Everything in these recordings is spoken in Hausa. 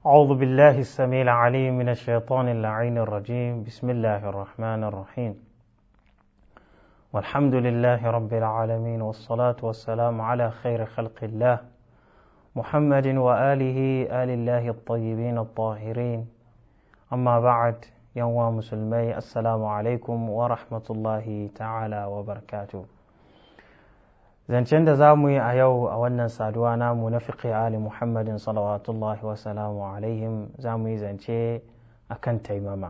أعوذ بالله السميع العليم من الشيطان اللعين الرجيم بسم الله الرحمن الرحيم والحمد لله رب العالمين والصلاة والسلام على خير خلق الله محمد وآله آل الله الطيبين الطاهرين أما بعد يوم مسلمي السلام عليكم ورحمة الله تعالى وبركاته zancen da za mu yi a yau a wannan saduwa namu na fiƙi ali muhammadin salawatullahi wasalamu alaihim za mu yi zance a kan taimama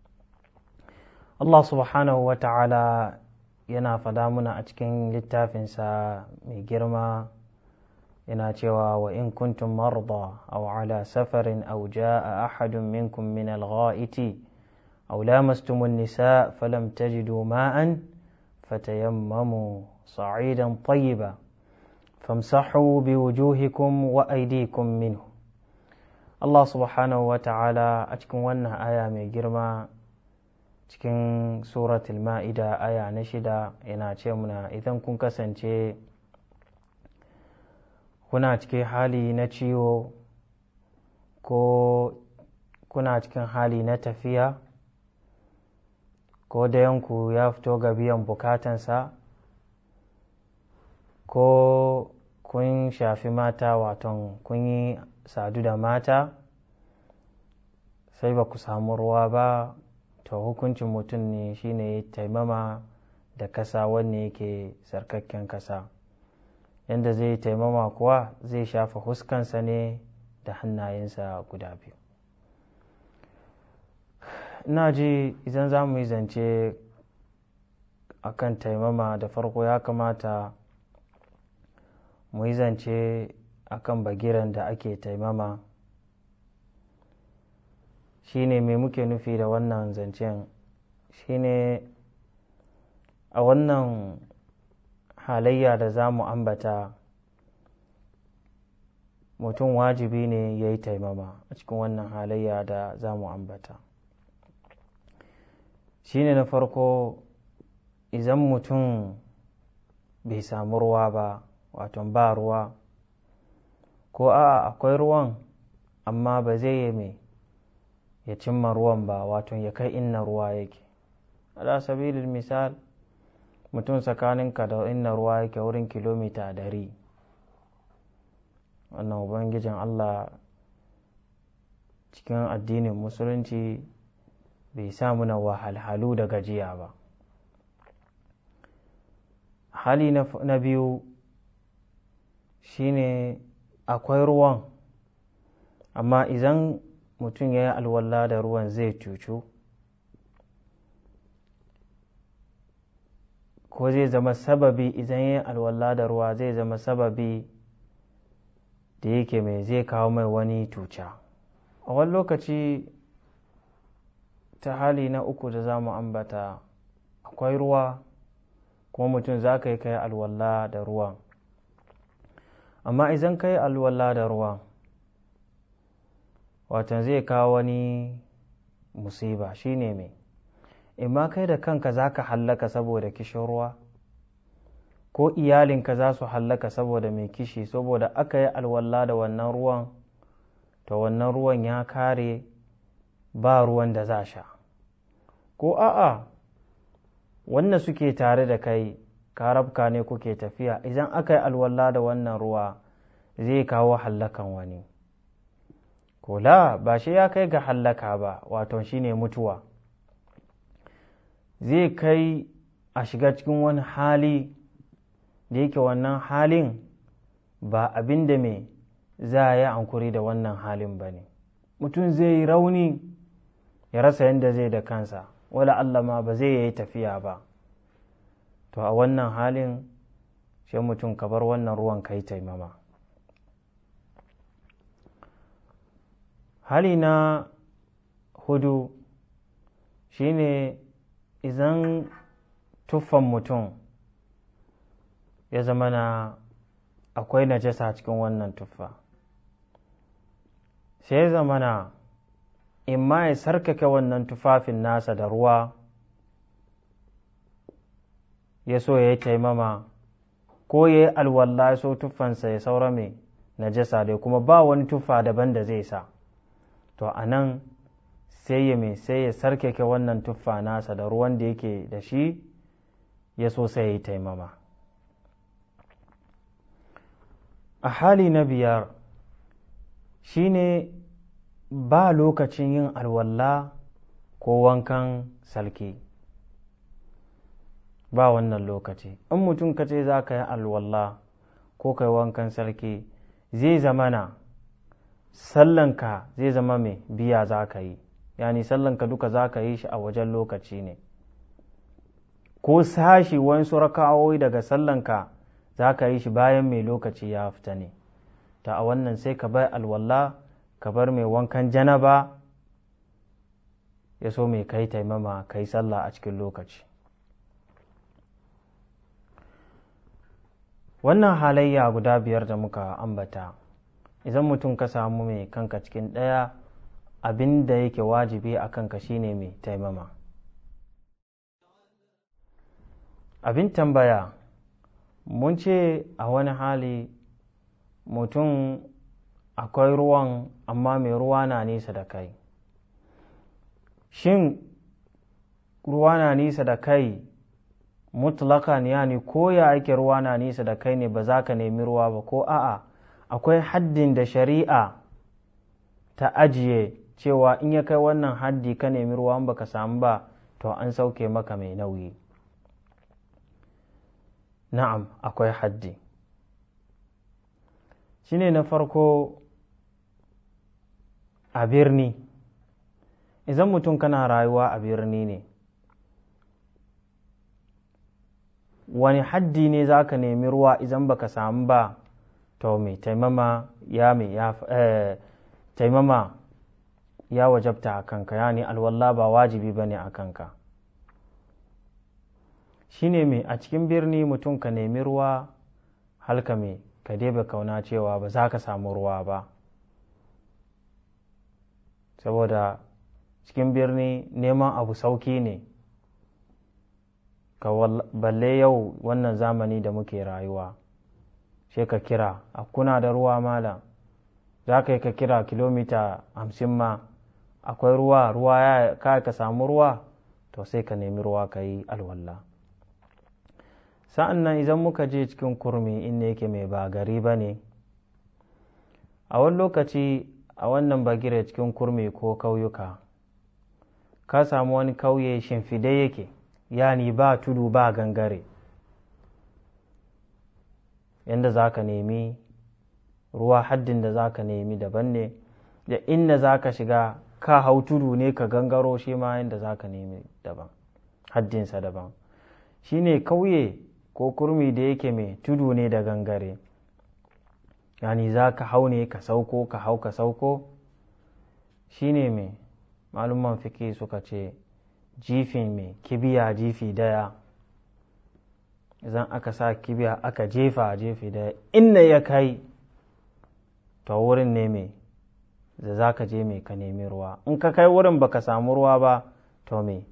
allah subhanahu wa ta'ala yana fada muna a cikin littafinsa mai girma yana cewa wa in kuntum marda aw ala safarin aw jaa ahadun minkum min al-gha'iti aw lamastumun nisa falam tajidu ma'an fatayammamu صعيدا طيبا فامسحوا بوجوهكم وأيديكم منه Allah subhanahu wa ta'ala a cikin wannan aya mai girma cikin suratul ma'ida aya na shida yana ce muna idan kun kasance kuna cikin hali na ciwo ko kuna cikin hali na tafiya ko dayanku ya fito ga biyan bukatansa ko kun shafi mata waton kun yi sadu da mata sai ba ku samu ruwa ba to hukuncin mutum ne shine taimama da kasa wanne yake sarkakken kasa yadda zai taimama kuwa zai shafa huskansa ne da hannayensa guda biyu ina ji idan za mu yi zance akan taimama da farko ya kamata mu yi zance a kan bagiran da ake taimama shine mai muke nufi da wannan zancen shine a wannan halayya da za mu ambata mutum wajibi ne ya yi taimama a cikin wannan halayya da za mu ambata shine na farko idan mutum bai samu ruwa ba waton ba ruwa ko a akwai ruwan amma ba zai yi mai ya cimma ruwan ba waton ya kai inna ruwa yake ala sabilin misal mutum tsakaninka da inna ruwa yake wurin kilomita dari wannan ubangijin allah cikin addinin musulunci bai sa muna wahalhalu da gajiya ba hali na biyu shine akwai ruwan amma idan mutum ya yi alwala da ruwan zai cucu ko zai zama sababi idan ya yi alwala da ruwa zai zama sababi da yake mai zai kawo mai wani tuca a wani lokaci ta hali na uku da za mu ambata akwai ruwa kuma mutum za ka yi kai alwala da ruwan amma idan ka yi alwala da ruwan watan zai kawo wani musiba shine mai imma kai da kanka za ka hallaka saboda kishin ruwa ko iyalinka za su hallaka saboda mai kishi saboda aka yi alwala da wannan ruwan to wannan ruwan ya kare ba ruwan da za sha ko a'a wanda suke tare da kai karabka ne kuke tafiya idan aka yi alwala da wannan ruwa zai kawo hallakan wani kula ba shi ya kai ga hallaka ba wato shine mutuwa zai kai a shiga cikin wani hali da yake wannan halin ba abin da mai za a yi ankuri da wannan halin ba ne mutum zai yi rauni ya rasa yadda zai da kansa wala Allah ma ba zai yi tafiya ba to a wannan halin sai mutum ka bar wannan ruwan kai taimama hali na hudu shine idan tuffan mutum ya zama na akwai najasa cikin wannan tuffa sai ya zama na in ma ya sarkake wannan tufafin nasa da ruwa ya so ya yi taimama ko ya yi alwalla ya so tuffansa ya saura mai najasa dai kuma ba wani tuffa daban da zai sa to a nan sai ya mai sai ya sarkake wannan tuffa nasa da ruwan da yake da shi ya so sai ya yi taimama a hali na biyar shine ba lokacin yin alwalla ko wankan salki ba wannan lokaci in mutum ka ce za ka yi alwalla ko kai wankan sarki zai zamana sallanka zai zama mai biya za ka yi yani sallanka duka za ka yi shi a wajen lokaci ne ko sashi wasu raka'o'i daga sallanka za ka yi shi bayan mai lokaci ya fita ne ta a wannan sai ka bar alwalla ka bar mai wankan janaba ya so mai kai taimama kai sallah a cikin lokaci wannan halayya guda biyar da muka ambata idan mutum ka samu mai kanka cikin ɗaya abin da yake wajibi a kanka shine mai taimama abin tambaya mun ce a wani hali mutum akwai ruwan amma mai ruwa na nisa da kai shin ruwa na nisa da kai mutlakan yani ko ya ake ruwa na nisa da kai ne ba za ka nemi ruwa ba ko a'a akwai haddin da shari'a ta ajiye cewa in ya kai wannan haddi ka nemi ruwa ba ka samu ba to an sauke maka mai nauyi na'am akwai haddi shine na farko a birni idan mutum kana rayuwa a birni ne wani haddi ne za ka nemi ruwa idan baka samu ba to mai taimama ya mai ya taimama ya wajabta a kanka yani alwalla ba wajibi ba ne a kanka shine mai a cikin birni mutum ka nemi ruwa halka mai ka debe kauna cewa ba za ka samu ruwa ba saboda cikin birni neman abu sauki ne ka balle yau wannan zamani da muke rayuwa sai ka kira a kuna da ruwa malam za ka yi ka kira kilomita hamsin ma akwai ruwa ruwa ya ka ka samu ruwa to sai ka nemi ruwa ka yi alwallah sa'an nan idan muka je cikin kurmi inda yake mai ba gari ba ne a wani lokaci a wannan bagire cikin kurmi ko kauyuka ka samu wani kauye shimfide yake yani ba tudu ba gangare yadda za ka nemi ruwa haddin da za ka nemi daban ne da inda za ka shiga ka hau tudu ne ka gangaro shi ma yadda za ka nemi daban haddinsa daban shi ne kauye ko kurmi da yake mai tudu ne da gangare yani za ka hau ne ka sauko ka hau ka sauko shi ne mai malumman fiki suka ce jifin mai kibiya jifi daya idan aka sa kibiya aka jefa jefi daya inda ya kai to wurin ne mai da za ka je mai ka nemi ruwa in ka kai wurin baka samu ruwa ba to mai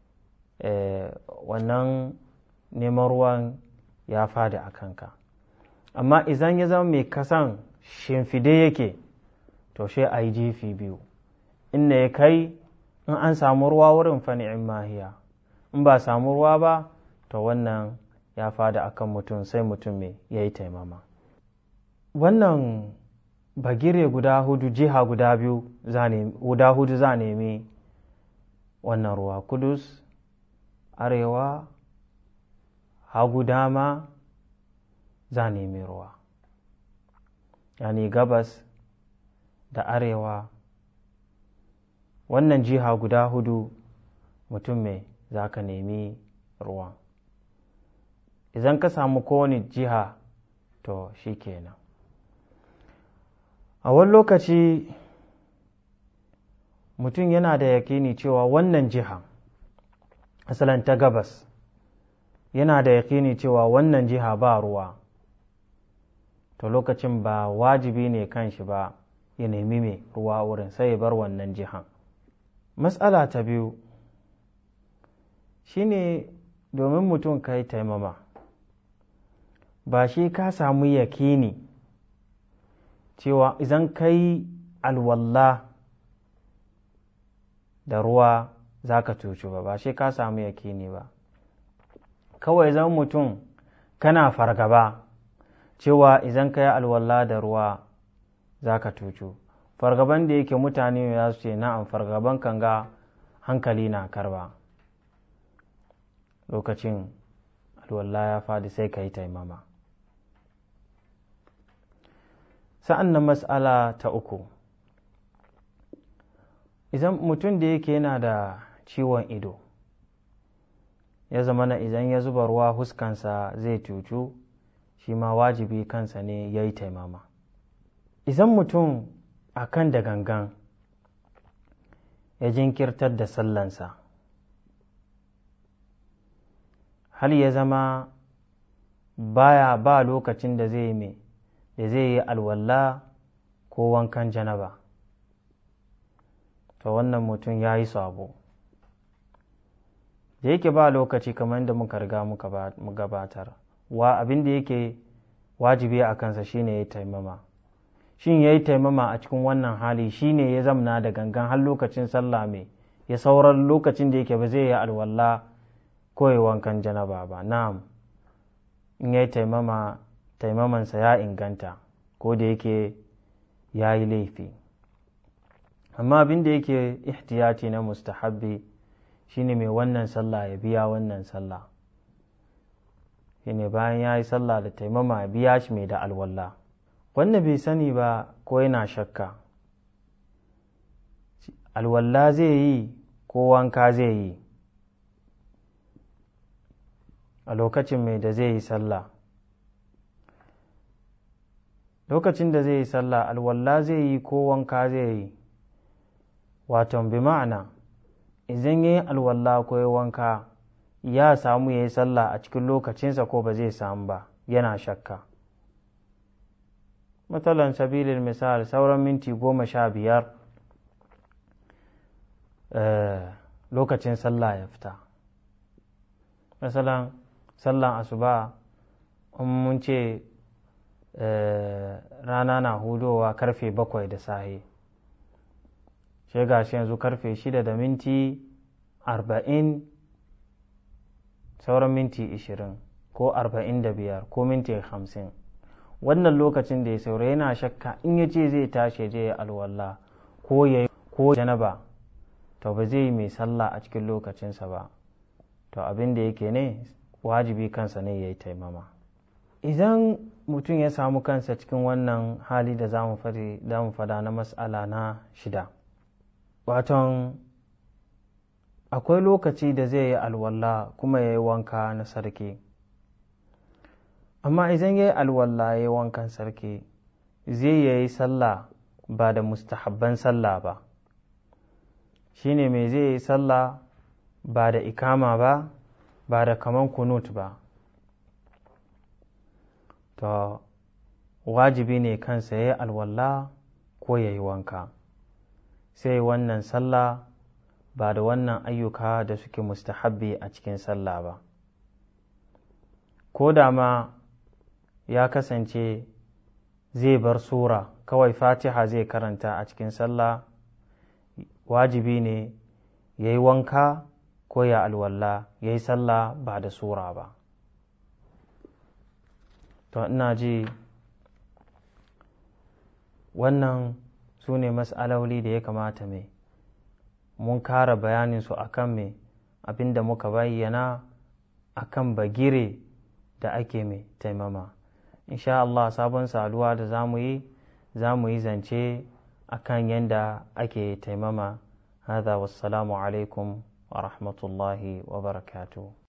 wannan neman ruwan ya fada a kanka amma idan ya zama mai kasan shimfide yake to shi a yi jefi biyu inda ya kai in an samu ruwa wurin fani'in mahiya in ba samu ruwa ba to wannan ya fada akan mutum sai mutum mai ya yi taimama wannan bagire guda hudu jiha guda biyu guda hudu za nemi wannan ruwa kudus arewa hagu dama za nemi ruwa yani gabas da arewa wannan jiha guda hudu mutum mai za ka nemi ruwa idan ka samu kowane jiha to shi kenan a wani lokaci mutum yana da yakini cewa wannan jiha asalin ta gabas yana da yakini cewa wannan jiha ba ruwa to lokacin ba wajibi ne kan shi ba ya nemi mai ruwa wurin sai ya bar wannan jihan matsala ta biyu shine domin mutum ka yi taimama ba shi ka samu yakini cewa idan ka yi alwalla da ruwa za ka cucu ba ba shi ka samu yakini ba kawai zan mutum kana fargaba cewa idan ka yi alwala da ruwa za ka cucu fargaban da yake mutane ya su ce na'am fargaban kan ga hankali na karba lokacin alwala ya fadi sai ka yi taimama sa'an nan mas'ala ta uku idan mutum da yake yana da ciwon ido ya zama na idan ya zuba ruwa huskansa zai cucu shi ma wajibi kansa ne ya yi taimama idan mutum a kan da gangan ya jinkirtar da sallansa hal ya zama baya ba lokacin da zai mai da zai yi alwala ko wankan janaba to wannan mutum ya yi sabo da yake ba lokaci kamar da muka riga mu gabatar wa abin da yake wajibi a kansa shine ya taimama shin ya yi taimama a cikin wannan hali shine ya zamna da gangan har lokacin sallah mai ya sauran lokacin da yake ba zai yi alwala ko ya wankan janaba ba na'am in ya yi taimama taimamansa ya inganta ko da yake ya yi laifi amma abin da yake ihtiyati na mustahabbi shine mai wannan sallah ya biya wannan sallah shine bayan ya yi sallah da taimama ya biya shi mai da alwala wanda bai sani ba ko yana shakka alwala zai yi ko wanka zai yi a lokacin mai da zai yi sallah lokacin da zai yi sallah alwala zai yi ko wanka zai yi waton bi ma'ana idan ya yi alwala ko ya wanka ya samu ya yi sallah a cikin lokacinsa ko ba zai samu ba yana shakka matsalan sabilin misal sauran minti goma sha biyar lokacin sallah ya fita masalan sallan asuba in mun ce rana na hudowa karfe bakwai da sahe sai ga shi yanzu karfe shida da minti arba'in sauran minti ishirin ko arba'in da biyar ko minti hamsin wannan lokacin da ya saura yana shakka in ya ce zai tashi je ya alwala ko ya ko janaba to ba zai yi mai sallah a cikin lokacinsa ba to abin da yake ne wajibi kansa ne ya yi taimama idan mutum ya samu kansa cikin wannan hali da za mu fada na mas'ala na shida waton akwai lokaci da zai yi alwala kuma ya yi wanka na sarki amma idan ya yi alwala ya yi wankan sarki zai ya yi sallah ba da mustahabban sallah ba shine mai zai yi sallah ba da ikama ba ba da kaman kunut ba to wajibi ne kansa ya yi alwala ko ya yi wanka sai wannan sallah ba da wannan ayyuka da suke mustahabbi a cikin sallah ba ko da ma ya kasance zai bar sura kawai fatiha zai karanta a cikin sallah wajibi ne ya yi wanka ko ya alwala ya yi sallah ba da sura ba to ina ji wannan su ne mas'aloli da ya kamata mai mun kara bayaninsu a kan mai abinda muka bayyana a kan bagire da ake mai taimama insha Allah sabon saduwa da za mu yi za mu yi zance a kan yadda ake taimama هذا والسلام عليكم ورحمة الله وبركاته